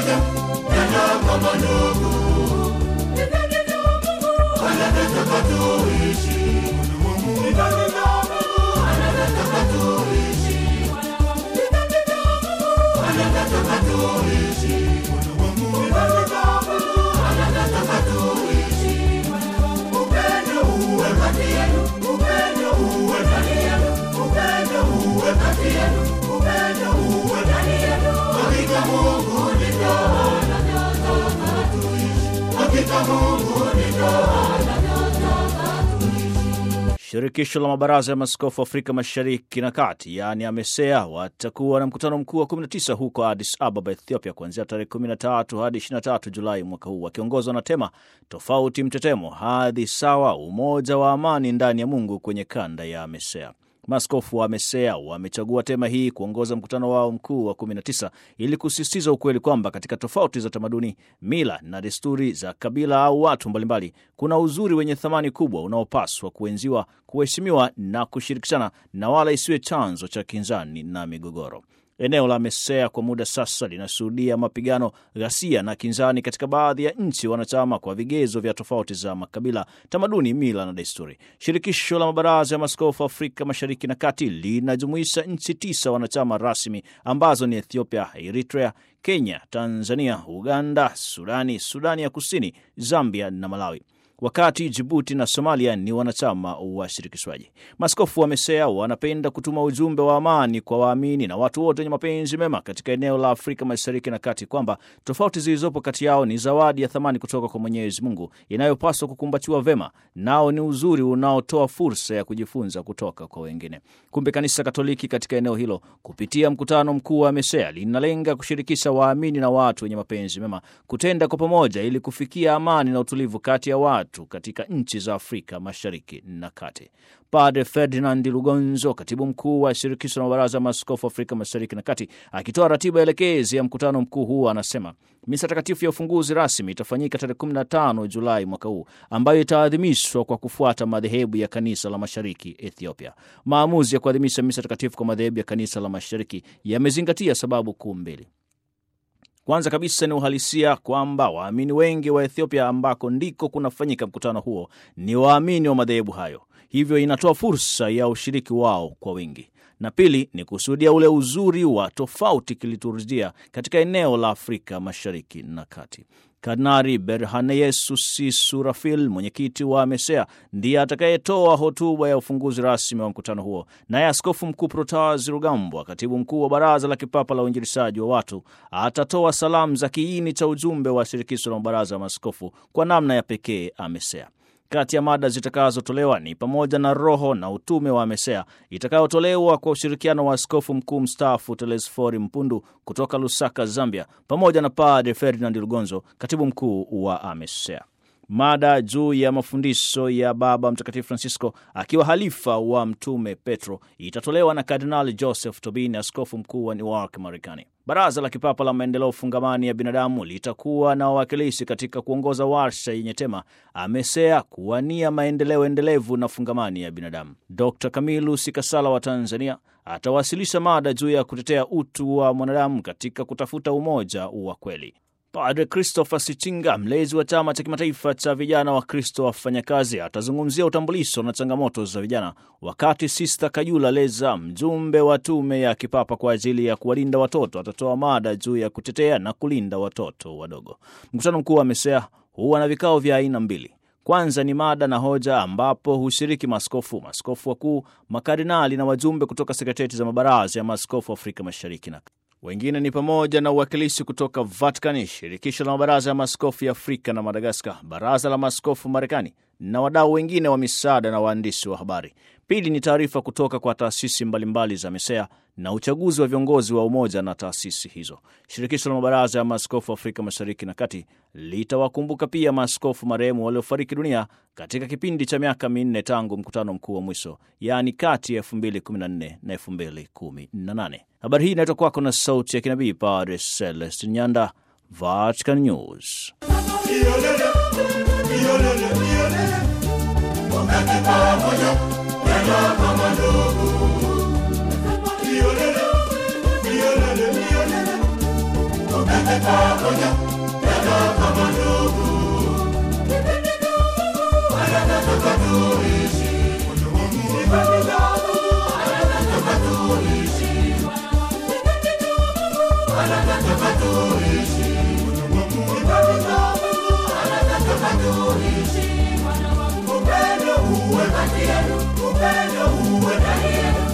pamoja, tena kama ndugu. Hivyo ndivyo Mungu anavyotaka tuishi. Hivyo ndivyo Mungu anavyotaka tuishi. Hivyo ndivyo Mungu anavyotaka tuishi. Hivyo ndivyo Mungu anavyotaka tuishi. Upendo uwe kati yenu, upendo uwe ndani yenu, upendo uwe kati yenu, upendo uwe ndani yenu. Hakika Mungu ndivyo anavyotaka tuishi. Hakika Mungu ndivyo anavyotaka tuishi. Shirikisho la mabaraza ya maaskofu Afrika Mashariki na Kati, yaani AMESEA, watakuwa na mkutano mkuu wa 19 huko Addis Ababa, Ethiopia, kuanzia tarehe 13 hadi 23 Julai mwaka huu, wakiongozwa na tema tofauti mtetemo, hadhi sawa, umoja wa amani ndani ya Mungu kwenye kanda ya AMESEA. Maaskofu wa AMESEA wamechagua tema hii kuongoza mkutano wao mkuu wa 19 ili kusisitiza ukweli kwamba katika tofauti za tamaduni, mila na desturi za kabila au watu mbalimbali, kuna uzuri wenye thamani kubwa unaopaswa kuenziwa, kuheshimiwa na kushirikishana, na wala isiwe chanzo cha kinzani na migogoro. Eneo la AMESEA kwa muda sasa linashuhudia mapigano, ghasia na kinzani katika baadhi ya nchi wanachama kwa vigezo vya tofauti za makabila, tamaduni, mila na desturi. Shirikisho la mabaraza ya maaskofu Afrika Mashariki na Kati linajumuisha nchi tisa wanachama rasmi ambazo ni Ethiopia, Eritrea, Kenya, Tanzania, Uganda, Sudani, Sudani ya Kusini, Zambia na Malawi wakati Jibuti na Somalia ni wanachama wa shirikishwaji. Maaskofu wa AMESEA wanapenda kutuma ujumbe wa amani kwa waamini na watu wote wenye mapenzi mema katika eneo la Afrika Mashariki na Kati kwamba tofauti zilizopo kati yao ni zawadi ya thamani kutoka kwa Mwenyezi Mungu inayopaswa kukumbatiwa vema, nao ni uzuri unaotoa fursa ya kujifunza kutoka kwa wengine. Kumbe Kanisa Katoliki katika eneo hilo kupitia mkutano mkuu wa AMESEA linalenga kushirikisha waamini na watu wenye mapenzi mema kutenda kwa pamoja ili kufikia amani na utulivu kati ya watu katika nchi za Afrika Mashariki na Kati. Padre Ferdinand Lugonzo, katibu mkuu wa shirikisho la mabaraza ya maaskofu Afrika Mashariki na Kati, akitoa ratiba elekezi ya mkutano mkuu huu, anasema misa takatifu ya ufunguzi rasmi itafanyika tarehe 15 Julai mwaka huu, ambayo itaadhimishwa kwa kufuata madhehebu ya kanisa la mashariki Ethiopia. Maamuzi ya kuadhimisha misa takatifu kwa madhehebu ya kanisa la mashariki yamezingatia sababu kuu mbili. Kwanza kabisa ni uhalisia kwamba waamini wengi wa Ethiopia ambako ndiko kunafanyika mkutano huo ni waamini wa madhehebu hayo, hivyo inatoa fursa ya ushiriki wao kwa wingi. Na pili ni kushuhudia ule uzuri wa tofauti kiliturujia katika eneo la Afrika Mashariki na Kati. Kardinali Berhaneyesus Surafil, mwenyekiti wa AMESEA, ndiye atakayetoa hotuba ya ufunguzi rasmi wa mkutano huo. Naye Askofu Mkuu Protas Rugambwa, katibu mkuu wa Baraza la Kipapa la Uinjilishaji wa Watu, atatoa salamu za kiini cha ujumbe wa shirikisho la mabaraza ya maaskofu kwa namna ya pekee AMESEA. Kati ya mada zitakazotolewa ni pamoja na roho na utume wa AMESEA itakayotolewa kwa ushirikiano wa askofu mkuu mstaafu Telesfori Mpundu kutoka Lusaka, Zambia, pamoja na Padre Ferdinand Lugonzo, katibu mkuu wa AMESEA. Mada juu ya mafundisho ya Baba Mtakatifu Francisco akiwa halifa wa Mtume Petro itatolewa na Kardinali Joseph Tobin, askofu mkuu wa Newark, Marekani. Baraza la Kipapa la Maendeleo Fungamani ya Binadamu litakuwa na wawakilishi katika kuongoza warsha yenye tema AMESEA kuwania maendeleo endelevu na fungamani ya binadamu. Dr Kamilu Sikasala wa Tanzania atawasilisha mada juu ya kutetea utu wa mwanadamu katika kutafuta umoja wa kweli. Padre Christopher Sichinga, mlezi wa chama cha kimataifa cha vijana wa Kristo wafanyakazi, atazungumzia utambulisho na changamoto za vijana, wakati Sista Kajula Leza, mjumbe wa tume ya kipapa kwa ajili ya kuwalinda watoto, atatoa mada juu ya kutetea na kulinda watoto wadogo. Mkutano mkuu wa AMESEA huwa na vikao vya aina mbili. Kwanza ni mada na hoja, ambapo hushiriki maaskofu, maaskofu wakuu, makardinali na wajumbe kutoka sekretarieti za mabaraza ya maaskofu Afrika Mashariki na wengine ni pamoja na uwakilishi kutoka Vatikani, shirikisho la mabaraza ya maaskofu ya Afrika na Madagaskar, baraza la maaskofu Marekani na wadau wengine wa misaada na waandishi wa habari. Pili ni taarifa kutoka kwa taasisi mbalimbali za AMESEA na uchaguzi wa viongozi wa umoja na taasisi hizo. Shirikisho la mabaraza ya maaskofu Afrika Mashariki na Kati litawakumbuka pia maaskofu marehemu waliofariki dunia katika kipindi cha miaka minne tangu mkutano mkuu wa mwisho, yaani kati ya 2014 na 2018. Habari hii inaitwa kwako na sauti ya kinabii Padre Celestin Nyanda, Vatican News. Iolele, iolele, iolele. Wakati pamoja, tena kama ndugu. Iolele, iolele, iolele. Wakati pamoja pamoja tena kama ndugu. Anataka tuishi kipendo cha Mungu, anataka tuishi, anataka tuishi kipendo cha Mungu, anataka tuishi. Upendo uwe kati yenu, upendo uwe ndani yenu,